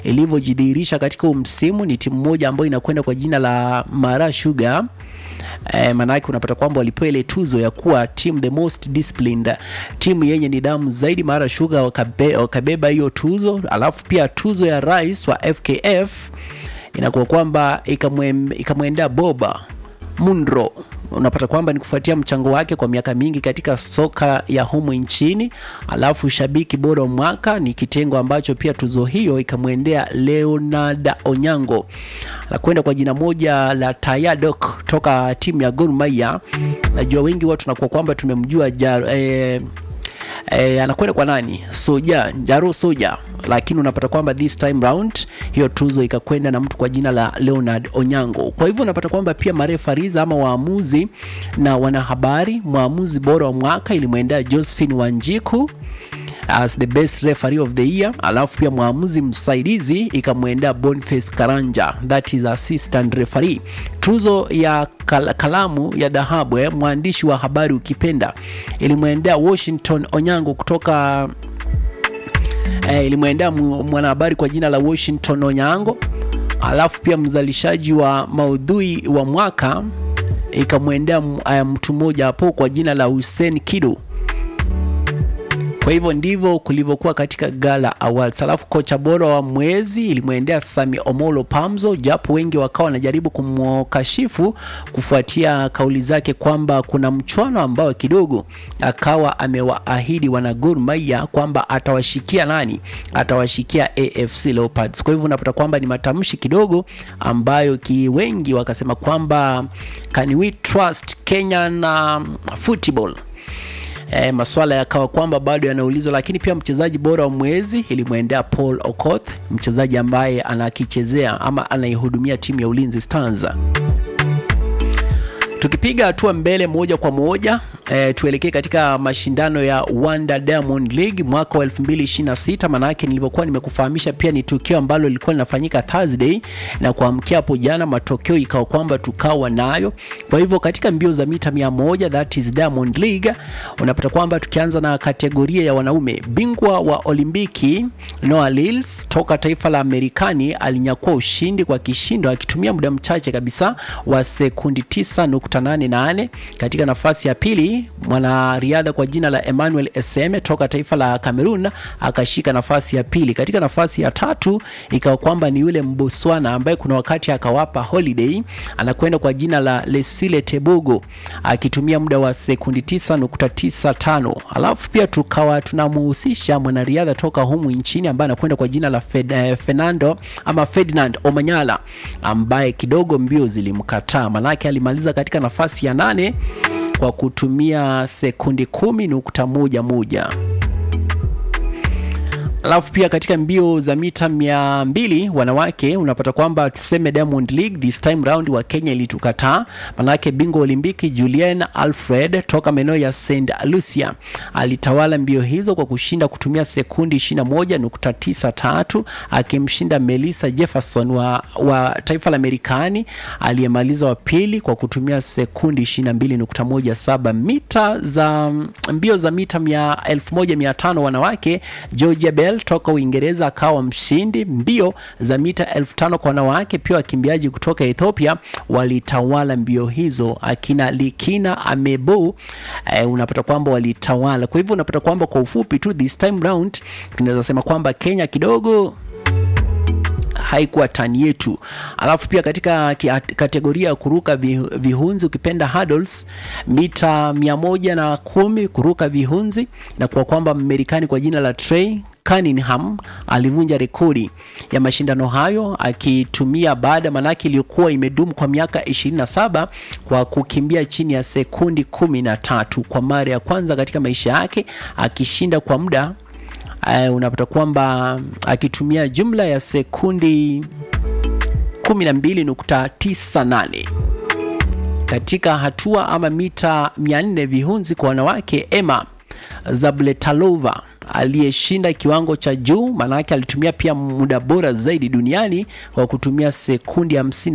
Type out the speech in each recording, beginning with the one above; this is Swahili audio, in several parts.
ilivyojidhihirisha katika huu msimu. Ni timu moja ambayo inakwenda kwa jina la Mara Sugar. Eh, maanake unapata kwamba walipewa ile tuzo ya kuwa team the most disciplined, timu yenye nidhamu zaidi. Mara Sugar wakabe, wakabeba hiyo tuzo, alafu pia tuzo ya rais wa FKF inakuwa kwamba ikamwendea Boba Munro. Unapata kwamba ni kufuatia mchango wake kwa miaka mingi katika soka ya humu nchini. Alafu shabiki bora wa mwaka ni kitengo ambacho pia tuzo hiyo ikamwendea Leonard Onyango anakwenda kwa jina moja la Tayadok toka timu ya Gor Mahia. Najua wengi watu tunakuwa kwamba tumemjua jar, eh, E, anakwenda kwa nani? Soja, Njaro Soja, lakini unapata kwamba this time round hiyo tuzo ikakwenda na mtu kwa jina la Leonard Onyango. Kwa hivyo unapata kwamba pia marefariza ama waamuzi na wanahabari, mwamuzi bora wa mwaka ilimwendea Josephine Wanjiku as the best referee of the year, alafu pia mwamuzi msaidizi ikamwendea Boniface Karanja, that is assistant referee. Tuzo ya kal kalamu ya dhahabu eh, mwandishi wa habari ukipenda, ilimwendea Washington Onyango kutoka eh, ilimwendea mwanahabari kwa jina la Washington Onyango, alafu pia mzalishaji wa maudhui wa mwaka ikamwendea mtu mmoja hapo kwa jina la Hussein Kido. Kwa hivyo ndivyo kulivyokuwa katika Gala Awards. Alafu kocha bora wa mwezi ilimwendea Sami Omolo Pamzo, japo wengi wakawa wanajaribu kumkashifu kufuatia kauli zake kwamba kuna mchwano ambao kidogo akawa amewaahidi wana Gor Mahia kwamba atawashikia nani, atawashikia AFC Leopards. Kwa hivyo unapata kwamba ni matamshi kidogo ambayo ki wengi wakasema kwamba can we trust Kenyan um, football E, maswala yakawa kwamba bado yanaulizwa, lakini pia mchezaji bora wa mwezi ilimwendea Paul Okoth, mchezaji ambaye anakichezea ama anaihudumia timu ya Ulinzi Stars. Tukipiga hatua mbele moja kwa moja e, tuelekee katika mashindano ya Wanda Diamond League mwaka wa 2026. Maanake nilivyokuwa nimekufahamisha pia ni tukio ambalo lilikuwa linafanyika Thursday na kuamkia hapo jana, matokeo ikawa kwamba tukawa nayo. Kwa hivyo katika mbio za mita 100 that is Diamond League, unapata kwamba tukianza na kategoria ya wanaume, bingwa wa Olimpiki Noah Lyles toka taifa la Amerikani alinyakua ushindi kwa kishindo akitumia muda mchache kabisa wa sekundi 9.88. Katika nafasi ya pili mwanariadha kwa jina la Emmanuel Eseme toka taifa la Cameroon akashika nafasi ya pili. Katika nafasi ya tatu ikawa kwamba ni yule Mboswana ambaye kuna wakati akawapa holiday, anakwenda kwa jina la Lesile Tebogo akitumia muda wa sekundi 9.95. Alafu pia tukawa tunamuhusisha mwanariadha toka humu nchini ambaye anakwenda kwa jina la Fed, eh, Fernando ama Ferdinand Omanyala ambaye kidogo mbio zilimkataa, manake alimaliza katika nafasi ya nane kwa kutumia sekundi kumi nukta moja moja. Alafu pia katika mbio za mita mia mbili wanawake unapata kwamba tuseme Diamond League this time round wa Kenya ilitukataa, manake bingwa Olimpiki Julian Alfred toka maeneo ya St Lucia alitawala mbio hizo kwa kushinda kutumia sekundi 21.93 akimshinda Melissa Jefferson wa, wa taifa la Marekani aliyemaliza wa pili kwa kutumia sekundi 22.17. Mita za mbio za mita 1500 wanawake Georgia Bell toka Uingereza akawa mshindi. Mbio za mita elfu tano kwa wanawake pia wakimbiaji kutoka Ethiopia walitawala mbio hizo, akina Likina Amebo eh, unapata kwamba walitawala. Kwa hivyo unapata kwamba kwa ufupi tu this time round tunaweza sema kwamba Kenya kidogo haikuwa tani yetu. Alafu pia katika kategoria ya kuruka vihunzi ukipenda hurdles, mita mia moja na kumi kuruka vihunzi, na kwa kwamba Marekani kwa jina la Trey Cunningham alivunja rekodi ya mashindano hayo akitumia baada manake iliyokuwa imedumu kwa miaka 27 kwa kukimbia chini ya sekundi kumi na tatu kwa mara ya kwanza katika maisha yake akishinda kwa muda uh, unapata kwamba akitumia jumla ya sekundi 12.98 katika hatua ama mita 400 vihunzi kwa wanawake. Emma Zabletalova aliyeshinda kiwango cha juu, maanake alitumia pia muda bora zaidi duniani kwa kutumia sekundi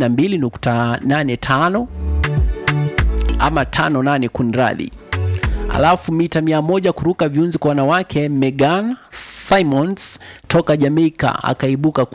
52.85 ama 58 kunradhi. Alafu mita mia moja kuruka viunzi kwa wanawake, Megan Simons toka Jamaica akaibuka